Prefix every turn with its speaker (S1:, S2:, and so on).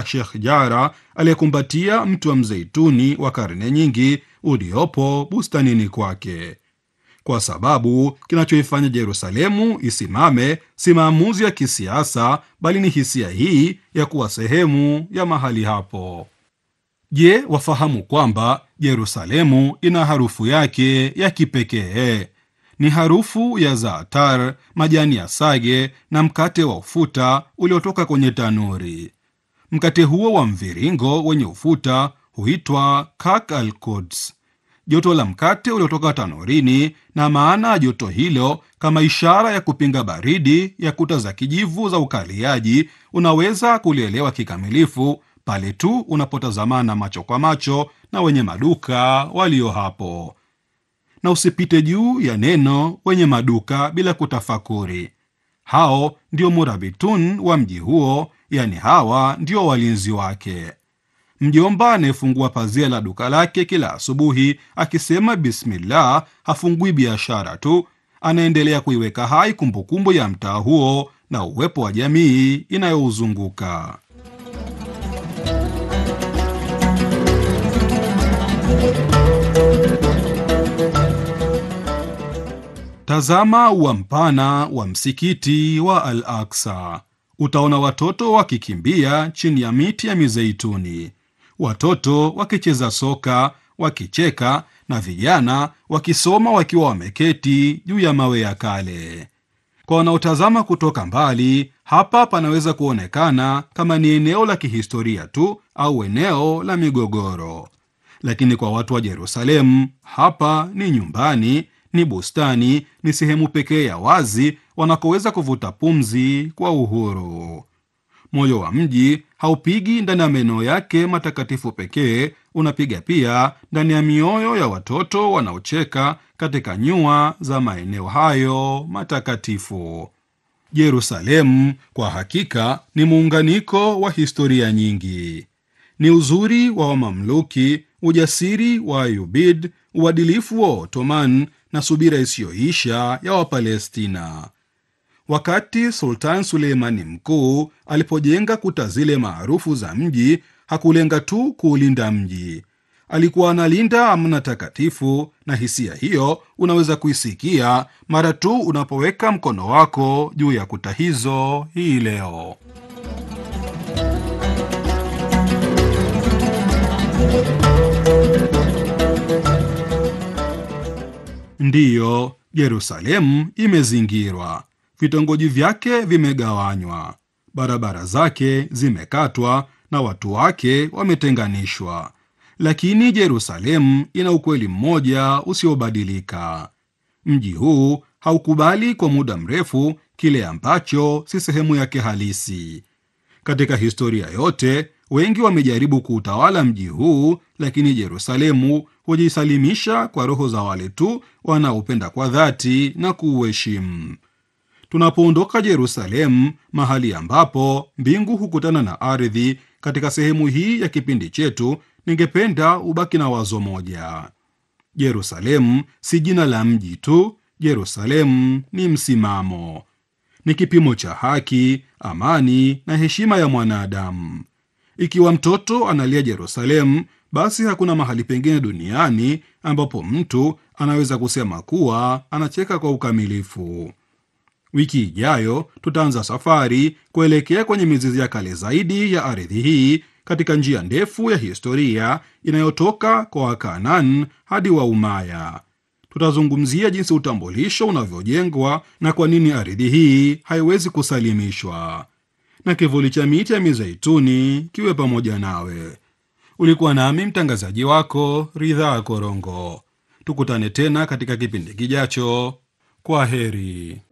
S1: Sheikh Jara aliyekumbatia mti wa mzeituni wa karne nyingi uliopo bustanini kwake, kwa sababu kinachoifanya Yerusalemu isimame si maamuzi ya kisiasa, bali ni hisia hii ya kuwa sehemu ya mahali hapo. Je, wafahamu kwamba Yerusalemu ina harufu yake ya kipekee? Ni harufu ya zaatar, majani ya sage na mkate wa ufuta uliotoka kwenye tanuri. Mkate huo wa mviringo wenye ufuta huitwa kak al Quds, joto la mkate uliotoka tanurini, na maana ya joto hilo kama ishara ya kupinga baridi ya kuta za kijivu za ukaliaji, unaweza kulielewa kikamilifu pale tu unapotazamana macho kwa macho na wenye maduka walio hapo na usipite juu ya neno wenye maduka bila kutafakuri. Hao ndio murabitun wa mji huo, yani hawa ndio walinzi wake. Mjomba anayefungua pazia la duka lake kila asubuhi akisema bismillah, hafungui biashara tu, anaendelea kuiweka hai kumbukumbu ya mtaa huo na uwepo wa jamii inayouzunguka. Tazama ua mpana wa msikiti wa Al Aksa. Utaona watoto wakikimbia chini ya miti ya mizeituni, watoto wakicheza soka, wakicheka, na vijana wakisoma wakiwa wameketi juu ya mawe ya kale. Kwa wanaotazama kutoka mbali, hapa panaweza kuonekana kama ni eneo la kihistoria tu au eneo la migogoro, lakini kwa watu wa Yerusalemu, hapa ni nyumbani ni bustani, ni sehemu pekee ya wazi wanakoweza kuvuta pumzi kwa uhuru. Moyo wa mji haupigi ndani ya maeneo yake matakatifu pekee, unapiga pia ndani ya mioyo ya watoto wanaocheka katika nyua za maeneo hayo matakatifu. Yerusalemu kwa hakika ni muunganiko wa historia nyingi, ni uzuri wa Wamamluki, ujasiri wa Ayubid, uadilifu wa Ottoman na subira isiyoisha ya Wapalestina. Wakati Sultan Suleimani Mkuu alipojenga kuta zile maarufu za mji, hakulenga tu kuulinda mji, alikuwa analinda amana takatifu, na hisia hiyo unaweza kuisikia mara tu unapoweka mkono wako juu ya kuta hizo hii leo. Ndiyo, Yerusalemu imezingirwa, vitongoji vyake vimegawanywa, barabara zake zimekatwa na watu wake wametenganishwa, lakini Yerusalemu ina ukweli mmoja usiobadilika. Mji huu haukubali kwa muda mrefu kile ambacho si sehemu yake halisi. Katika historia yote, wengi wamejaribu kuutawala mji huu, lakini Yerusalemu hujisalimisha kwa roho za wale tu wanaopenda kwa dhati na kuuheshimu. Tunapoondoka Yerusalemu, mahali ambapo mbingu hukutana na ardhi, katika sehemu hii ya kipindi chetu, ningependa ubaki na wazo moja: Yerusalemu si jina la mji tu. Yerusalemu ni msimamo, ni kipimo cha haki, amani na heshima ya mwanadamu. Ikiwa mtoto analia Yerusalemu, basi hakuna mahali pengine duniani ambapo mtu anaweza kusema kuwa anacheka kwa ukamilifu. Wiki ijayo tutaanza safari kuelekea kwenye mizizi ya kale zaidi ya ardhi hii katika njia ndefu ya historia inayotoka kwa Wakanaan hadi Waumaya. Tutazungumzia jinsi utambulisho unavyojengwa na kwa nini ardhi hii haiwezi kusalimishwa. Na kivuli cha miti ya mizeituni kiwe pamoja nawe. Ulikuwa nami mtangazaji wako Ridhaa Korongo. Tukutane tena katika kipindi kijacho. Kwa heri.